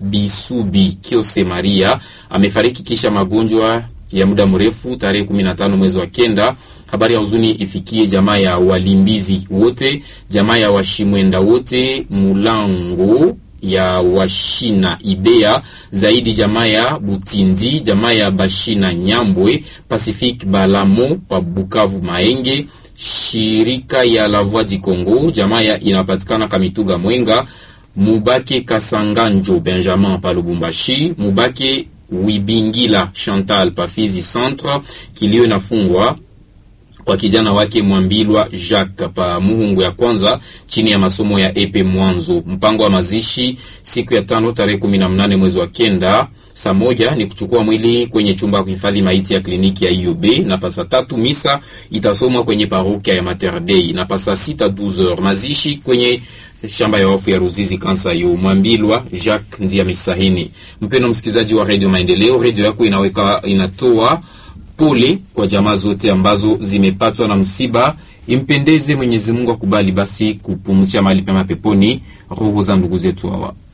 Bisubi Kiose Maria amefariki kisha magonjwa ya muda mrefu tarehe 15 mwezi wa kenda. Habari ya huzuni ifikie jamaa ya walimbizi wote, jamaa ya washimwenda wote, mulango ya washina ibea zaidi, jamaa ya Butindi, jamaa ya bashina Nyambwe, Pacific Balamo pa Bukavu Maenge, shirika ya La Voix du Congo, jamaa ya inapatikana Kamituga Mwenga, Mubake Kasanganjo Benjamin pa Lubumbashi, Mubake Wibingila Chantal Pafizi Centre. Kilio inafungwa kwa kijana wake Mwambilwa Jacques pa Muhungu ya kwanza chini ya masomo ya epe Mwanzo. Mpango wa mazishi siku ya tano tarehe 18 mwezi wa kenda saa moja ni kuchukua mwili kwenye chumba ya kuhifadhi maiti ya kliniki ya IUB, na pasa tatu misa itasomwa kwenye parokia ya Mater Dei, na pasa sita 12h mazishi kwenye shamba ya wafu ya Ruzizi kansa yo Mwambilwa Jacques ndiye amesahini. Mpendo msikilizaji wa Radio Maendeleo, radio yako inaweka inatoa pole kwa jamaa zote ambazo zimepatwa na msiba. Impendeze Mwenyezi Mungu akubali basi kupumzisha mahali pema peponi roho za ndugu zetu hawa.